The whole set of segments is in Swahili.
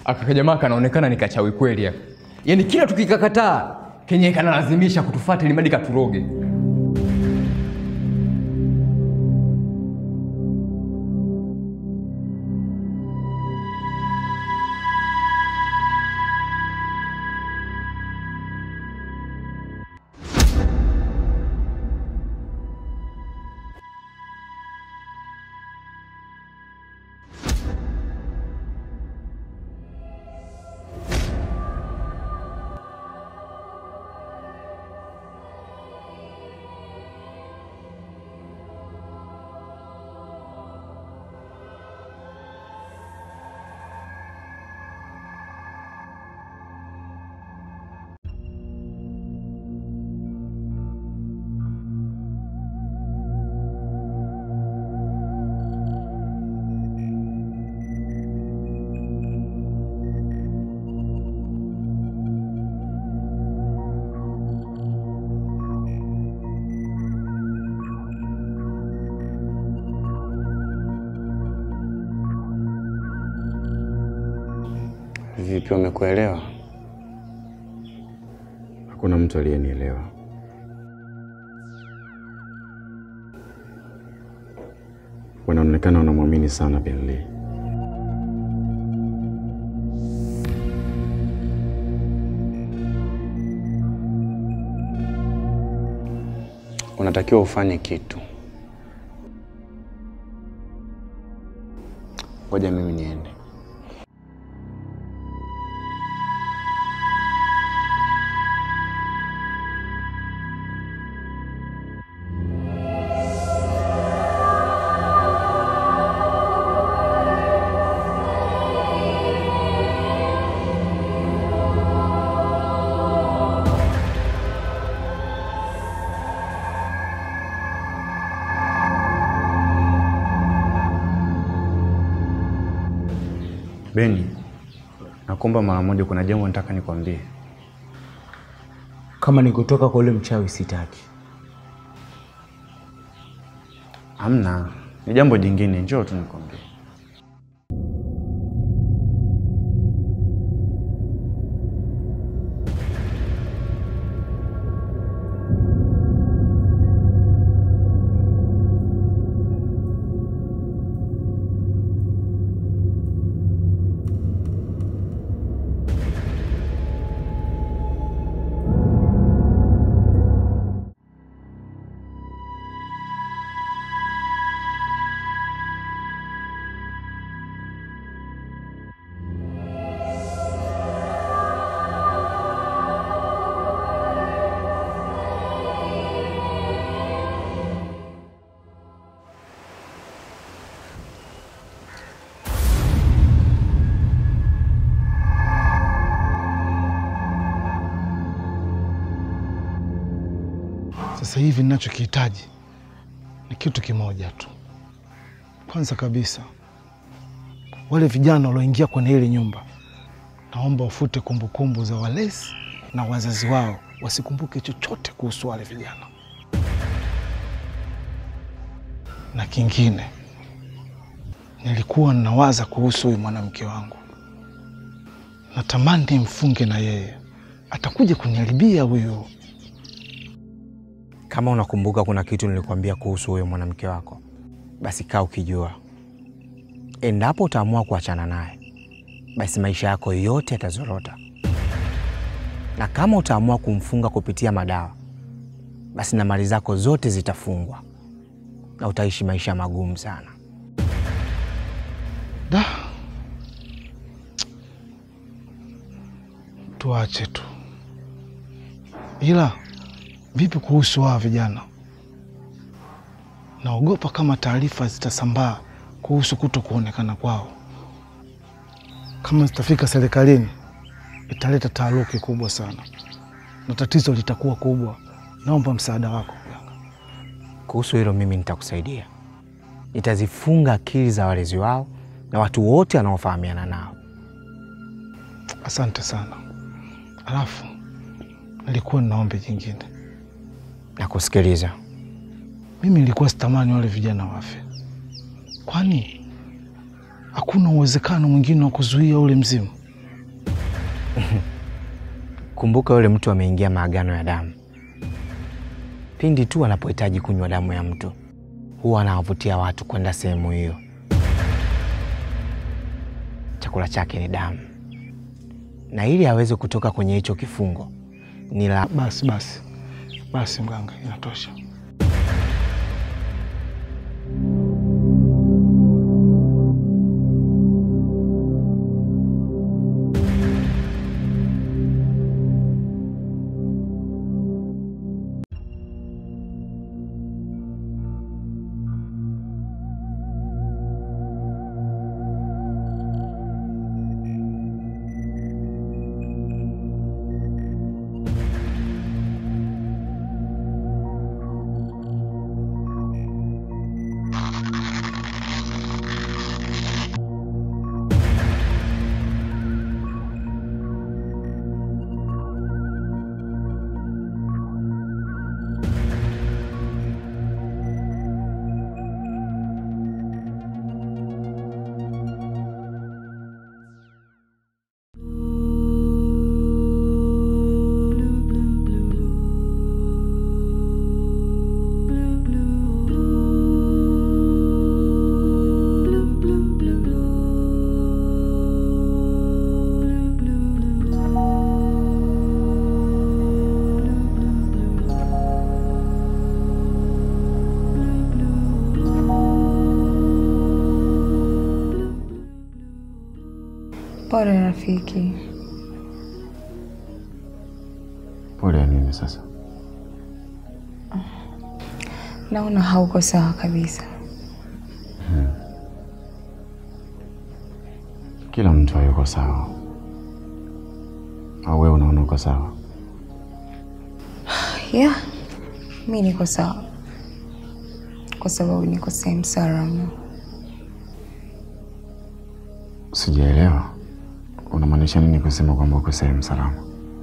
Aka jamaa kanaonekana ni kachawi kweli hapa. Yaani kila tukikakataa kenye kanalazimisha kutufuata ili madi katuroge. Vipi, umekuelewa? Hakuna mtu aliyenielewa. Wanaonekana wanamwamini sana Benly. Unatakiwa ufanye kitu. Ngoja mimi niende. Beni, nakuomba mara moja, kuna jambo nataka nikwambie. Kama ni kutoka kwa ule mchawi sitaki. Hamna, ni jambo jingine, njoo tu nikwambie. Sasa hivi ninachokihitaji ni kitu kimoja tu. Kwanza kabisa, wale vijana walioingia kwenye ile nyumba, naomba wafute kumbukumbu za walezi na wazazi wao, wasikumbuke chochote kuhusu wale vijana. Na kingine, nilikuwa ninawaza kuhusu huyu mwanamke wangu, natamani nimfunge na yeye, atakuja kuniharibia huyu. Kama unakumbuka kuna kitu nilikwambia kuhusu huyo mwanamke wako, basi kaa ukijua, endapo utaamua kuachana naye, basi maisha yako yote yatazorota, na kama utaamua kumfunga kupitia madawa, basi na mali zako zote zitafungwa na utaishi maisha magumu sana. Da, tuache tu. Ila vipi kuhusu hawa vijana? Naogopa kama taarifa zitasambaa kuhusu kuto kuonekana kwao, kama zitafika serikalini, italeta taharuki kubwa sana na tatizo litakuwa kubwa. Naomba msaada wako mganga. Kuhusu hilo mimi nitakusaidia, nitazifunga akili za walezi wao na watu wote wanaofahamiana nao. Asante sana. Alafu nilikuwa nina ombi jingine. Nakusikiliza. Mimi nilikuwa sitamani wale vijana wafe, kwani hakuna uwezekano mwingine wa kuzuia ule mzimu? Kumbuka yule mtu ameingia maagano ya damu. Pindi tu anapohitaji kunywa damu ya mtu, huwa anawavutia watu kwenda sehemu hiyo. Chakula chake ni damu, na ili aweze kutoka kwenye hicho kifungo ni la Basi basi basi, mganga, inatosha. Pole rafiki. Pole ya nini sasa? Naona hauko sawa kabisa. Kila mtu hayuko sawa, au wewe unaona uko sawa? Yeah, mi niko sawa kwa sababu niko sehemu salama. Sijaelewa, unamaanisha nini kusema kwamba uko sehemu salama?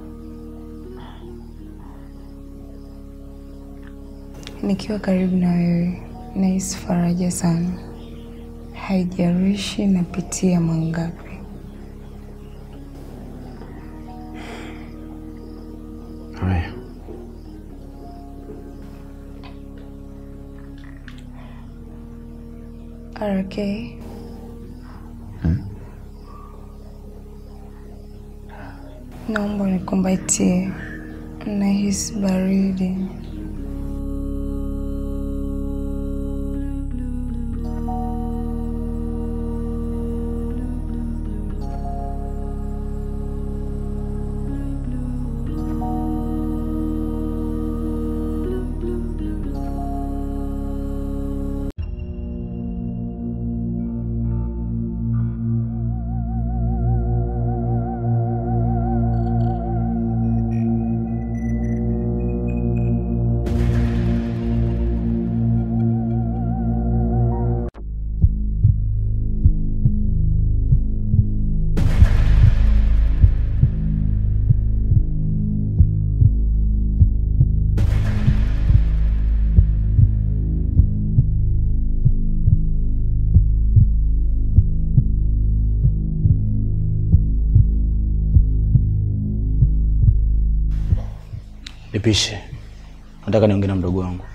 Nikiwa karibu na wewe nahisi faraja sana, haijalishi napitia mangapi. Haya, RK, naomba nikumbatie, nahisi baridi. Nipishe, nataka niongee na mdogo wangu.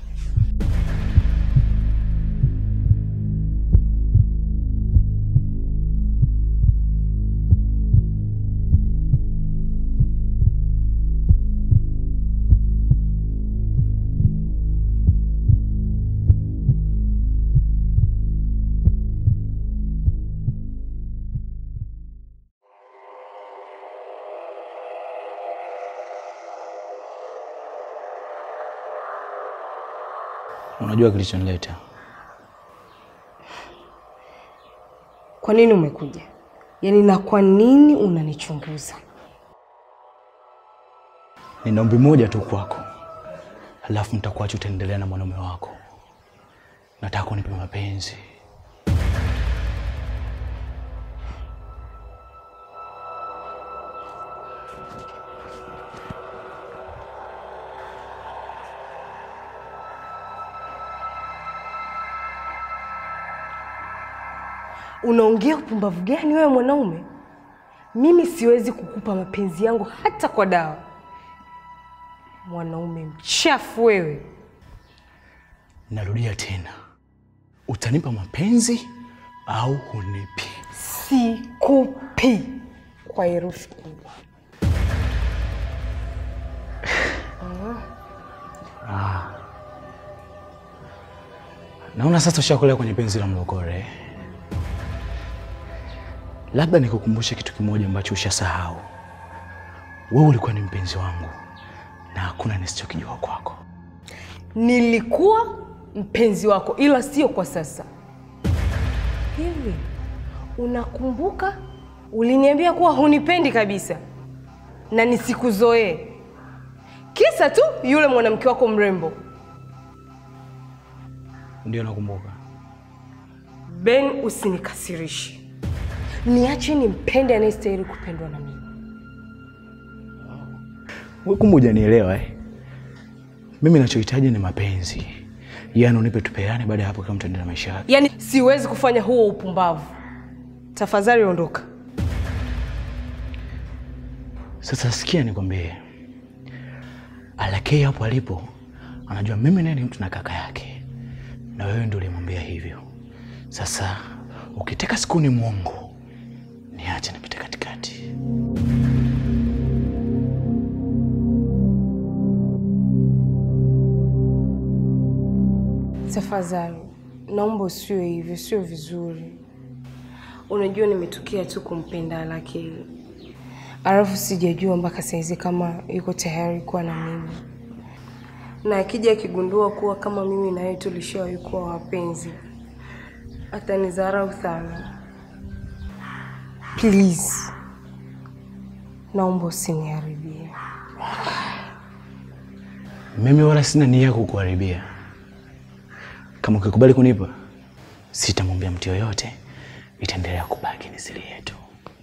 Unajua kilichonileta? Kwa nini umekuja? Yaani, na kwa nini unanichunguza? Nina ombi moja tu kwako, halafu nitakuacha utaendelea na mwanaume wako. Nataka unipe mapenzi. Unaongea upumbavu gani wewe mwanaume? Mimi siwezi kukupa mapenzi yangu hata kwa dawa. Mwanaume mchafu wewe. Narudia tena, utanipa mapenzi au hunipi? Sikupi kwa herufi kubwa. Naona sasa ushakolea kwenye penzi la mlokore. Labda nikukumbushe kitu kimoja ambacho ushasahau. Wewe ulikuwa ni mpenzi wangu na hakuna nisichokijua kwako. Nilikuwa mpenzi wako, ila sio kwa sasa. Hivi unakumbuka uliniambia kuwa hunipendi kabisa na nisikuzoee, kisa tu yule mwanamke wako mrembo Ndio nakumbuka. Ben. Usinikasirishe, niache nimpende anayestahili kupendwa na mimi. Wewe kumbe hujanielewa eh? Mimi nachohitaji ni mapenzi, yaani unipe tupeane, baada ya hapo kama mtaendelea maisha yake. Yaani siwezi kufanya huo upumbavu. Tafadhali ondoka. Sasa sikia nikwambie, Alakei hapo alipo anajua mimi naye ni mtu na kaka yake, na wewe ndio ulimwambia hivyo. Sasa ukitaka siku ni mwongo, niache nipite katikati. Tafadhali naomba usiwe hivyo, sio vizuri. Unajua nimetokea tu kumpenda Alakei, alafu sijajua mpaka saizi kama yuko tayari kuwa na mimi, na akija akigundua kuwa kama mimi na yeye tulishawahi kuwa wapenzi atanidharau sana. Please, naomba usiniharibie. Mimi wala sina nia ya kukuharibia. Kama ukikubali kunipa, sitamwambia mtu yoyote, itaendelea kubaki ni siri yetu.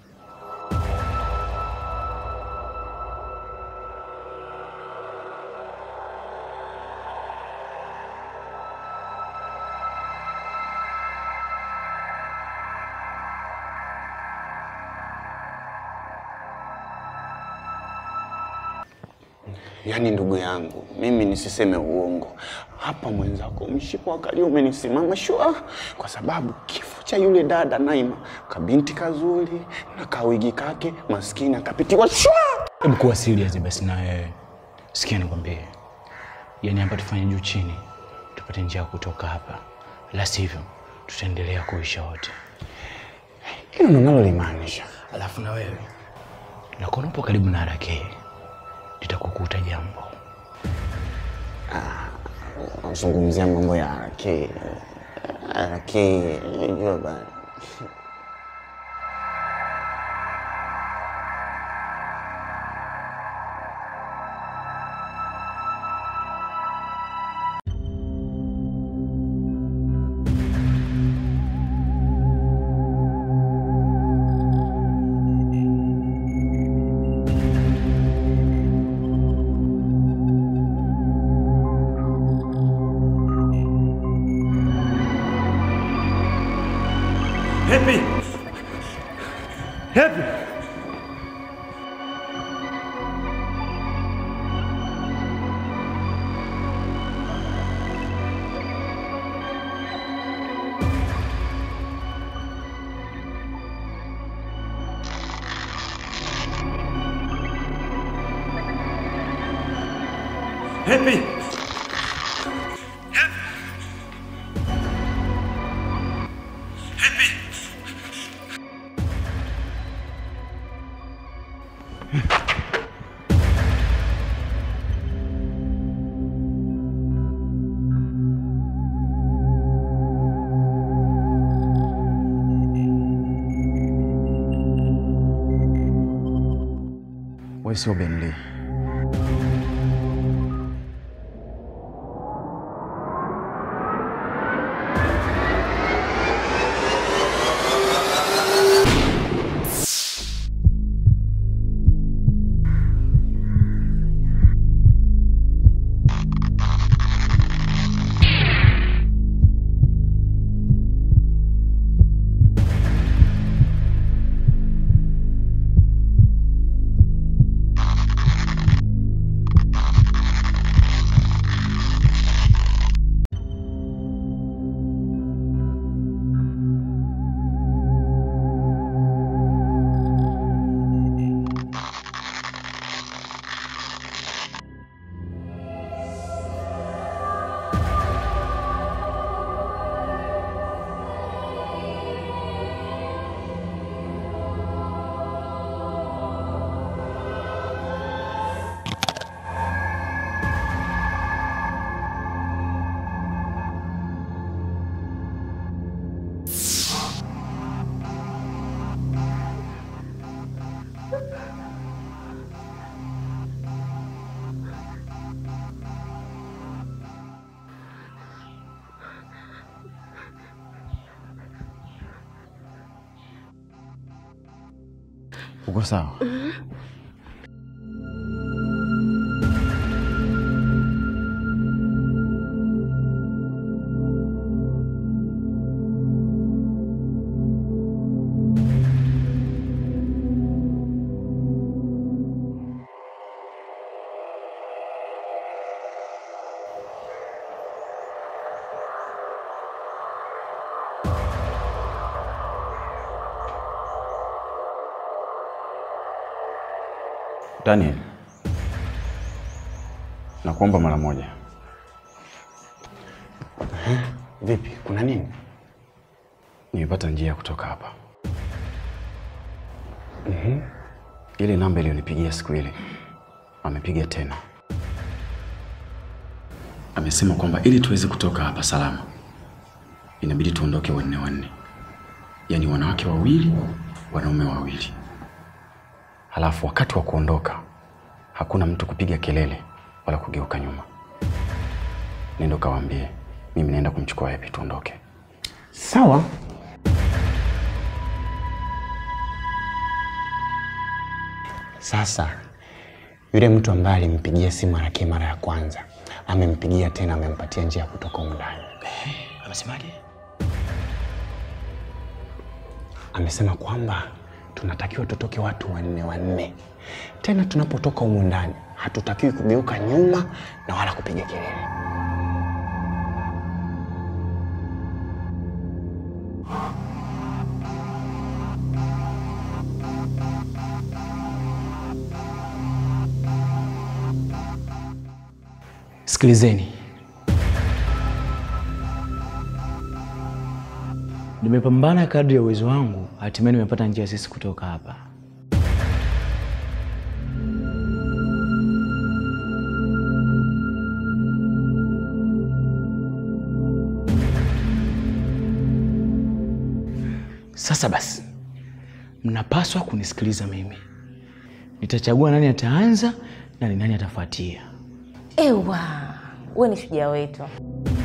Yaani ndugu yangu, mimi nisiseme uongo hapa, mwenzako mshipa wa kali umenisimama shua, kwa sababu kifo cha yule dada Naima, kabinti kazuri na kawigi kake maskini akapitiwa shua. Hebu kuwa serious basi na wewe. Sikia nikwambie, yaani hapa tufanye juu chini, tupate njia ya kutoka hapa, la sivyo tutaendelea kuisha wote. Hilo ndo nalolimaanisha. Alafu na wewe nakuona upo karibu na harakee, litakukuta jambo. Nazungumzia mambo ya ke ke, unajua bana. Happy! Happy! Happy! Happy! Wewe sio Benly. Uko sawa? Daniel, nakuomba mara moja. Vipi, kuna nini? Nimepata njia ya kutoka hapa. Ile namba iliyonipigia siku ile amepiga tena, amesema kwamba ili tuweze kutoka hapa salama inabidi tuondoke wanne wanne, yaani wanawake wawili, wanaume wawili. Halafu wakati wa kuondoka hakuna mtu kupiga kelele wala kugeuka nyuma. Nenda kawaambie mimi naenda kumchukua Happy, tuondoke. Sawa. Sasa yule mtu ambaye alimpigia simu Arake mara ya kwanza amempigia tena, amempatia njia ya kutoka humu ndani. Amesemaje? Amesema kwamba tunatakiwa tutoke watu wanne wanne. Tena tunapotoka humu ndani hatutakiwi kugeuka nyuma na wala kupiga kelele. Sikilizeni, nimepambana kadri ya uwezo wangu, hatimaye nimepata njia sisi kutoka hapa. Sasa basi, mnapaswa kunisikiliza mimi. Nitachagua nani ataanza na ni nani atafuatia. Ewa, we ni shujaa wetu.